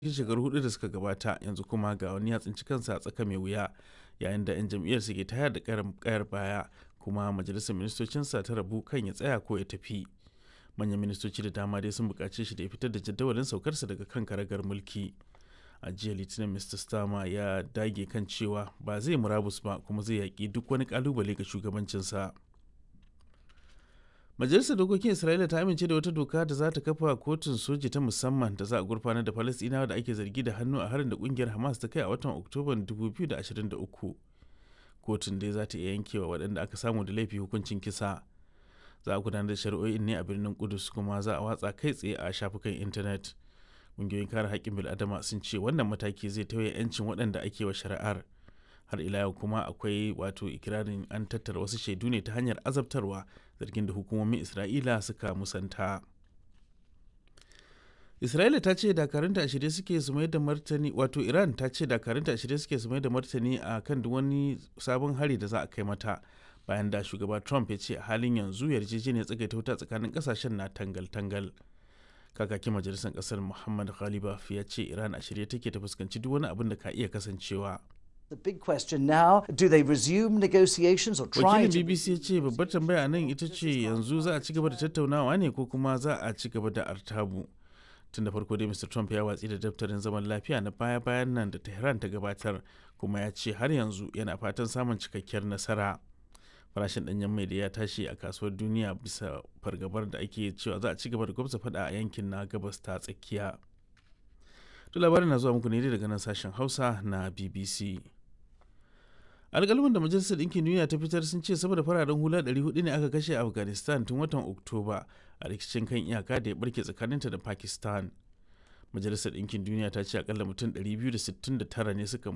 cikin shekaru hudu da suka gabata yanzu kuma ga wani ya tsinci kansa a tsaka mai wuya yayin da 'yan jam'iyyar ke tayar da kayar baya kuma majalisar ministocinsa ta rabu kan ya tsaya ko ya tafi manyan ministoci da dama dai sun buƙace shi da ya fitar da jadawalin saukarsa daga kan karagar mulki a jiya litinin mr starmer ya dage kan cewa ba zai murabus ba kuma zai yaƙi duk wani ƙalubale ga shugabancinsa majalisar dokokin isra'ila ta amince da wata doka da za ta kafa kotun soji ta musamman da za a gurfanar da falasɗinawa da ake zargi da hannu a harin da kungiyar hamas ta kai a watan oktoban 2023 kotun dai za ta iya yankewa waɗanda aka samu da laifi hukuncin kisa za a gudanar da shari'o'in ne a birnin kudus kuma za a watsa kai tsaye a shafukan intanet ƙungiyoyin kare haƙƙin bil'adama sun ce wannan mataki zai tauye 'yancin waɗanda ake wa shari'ar har ila yau kuma akwai wato ikirarin an tattara wasu shaidu ne ta hanyar azabtarwa zargin da hukumomin isra'ila suka musanta isra'ila ta ce dakarunta a shirye suke su mai da martani wato iran ta ce dakarunta a shirye suke su mai da martani a kan duk wani sabon hari da za a kai mata bayan da shugaba trump ya ce a halin yanzu yarjejeniyar tsagaita wuta tsakanin kasashen na tangal-tangal kakakin majalisar kasar muhammad ghalibaf ya ce iran a shirye take ta fuskanci duk wani abin da ka iya kasancewa The big question now, do they resume negotiations or try wakilin to... bbc ya ce babbar tambaya nan ita ce yanzu za a ci gaba da tattaunawa ne ko kuma za a ci gaba da artabu tun da farko dai mr trump ya watsi da daftarin zaman lafiya na baya-bayan nan da tehran ta gabatar kuma ya ce har yanzu yana fatan samun cikakkiyar nasara farashin danyen mai da ya tashi a kasuwar duniya bisa fargabar da ake cewa za a ci gaba da gwamza fada a yankin na gabas ta tsakiya to labarin na zuwa muku ne daga nan sashen hausa na bbc alƙalman da majalisar ɗinkin duniya ta fitar sun ce sama da fararen hula 400 ne aka kashe a afghanistan tun watan oktoba a rikicin kan iyaka da ya barke tsakaninta da pakistan majalisar ɗinkin duniya ta ce akalla mutum 269 ne suka